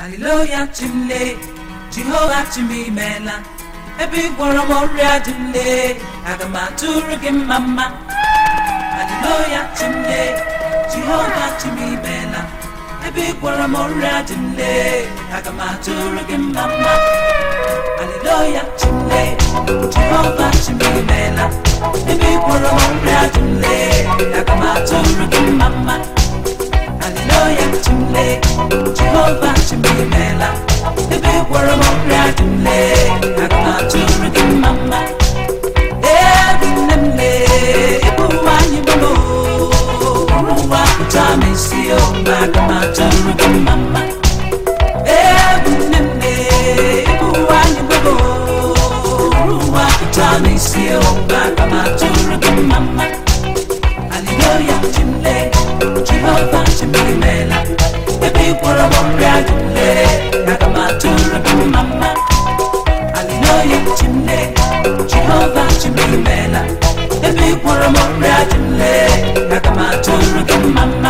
Haleluya chimle Jehova chimimela ebe ị gwọrọ m ọrịa dị mle aga m atụrụ gị mma mma Haleluya chimle Jehova chimimela ebe ị gwọrọ m ọrịa dị mle aga m atụrụ gị mma mma Haleluya chimle Jehova chimimela ebe ị gwọrọ m ọrịa dị mle aga m atụrụ gị mma mma Haleluya chimle Jehova chimimela ebe ị gwọrọ m ọrịa dị mle aga m atụrụ gị mma mma ebi nne m lee ịbụ nwanyị mama ụwa pụta m isi o aga m atụrụ gị mma mma ebi nne m lee ịbụ nwanyị mama ụwa pụta m isi o aga m atụrụ gị mma mma Hallelujah, chimle, Jehovah chimimela. Ebe ị gwọrọ m ọrịa dị mle, aga m atụrụ gị mma. Hallelujah, chimle, Jehovah chimimela. Ebe ị gwọrọ m ọrịa dị mle, aga m atụrụ gị mma.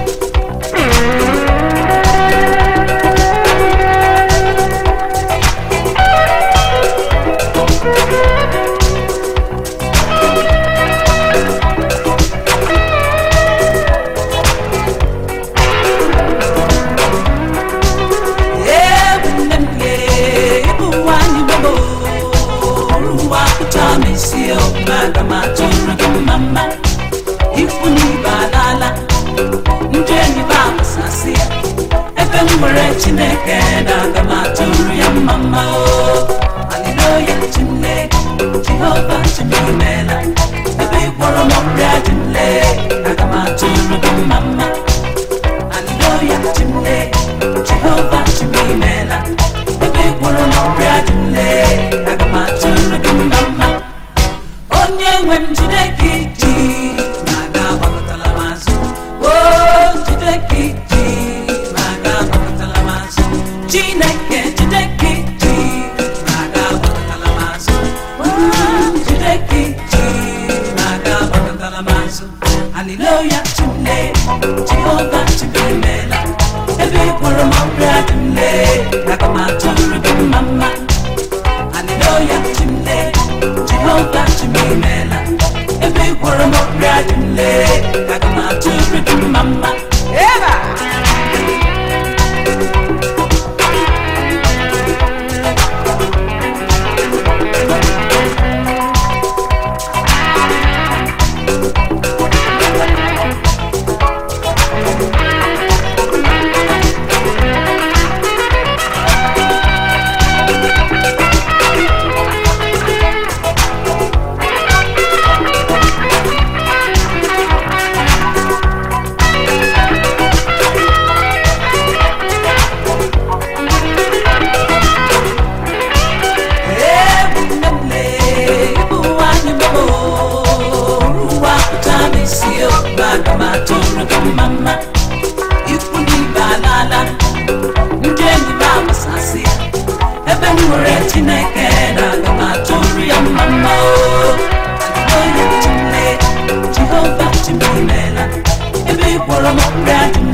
Ebu nne m lee, ịbụ nwanyị gbogbo, ụwa pụta m isi o, aga m atụrụ gị mma mma. Ikwu na ibe alaala, ndị enyi m agbasasị ya. Ebe m nwere Chineke na aga m atụrụ ya mma mma o. Haleluya, Chimle, Jehova chimimela. Ebe ị gwọrọ m ọrịa dị mle, aga m atụrụ gị mma mma. Hallelujah, chimle, Jehovah chimimela. Ebe ị gwọrọ m ọrịa dị mle, aga m atụrụ gị mma mma. Onye nwe m jide gị ji, ma aga agbakọtala m azụ. O jide gị ji, ma aga agbakọtala m azụ. Chineke jide gị ji, ma aga agbakọtala m azụ. O jide gị ji, ma aga agbakọtala m azụ. Hallelujah, chimle, Jehovah chimimela. Ebe ị gwọrọ m ọrịa dị mle, aga m atụrụ gị mma mma. Hallelujah, chimle, Jehovah chimimela. Ebe ị gwọrọ m ọrịa dị mle, aga m atụrụ gị mma mma. Eba! Ebu nne m lee, ịbụ nwanyị mama ụwa pụta m isi o, aga m atụrụ gị mma mma. Ikwu na ibe alaala, ndị enyi m agbasasị ya. Ebe m nwere Chineke na aga m atụrụ ya mma mma o. Hallelujah, chimle, Jehova chimimela. Ebe ị gwọrọ m ọrịa dị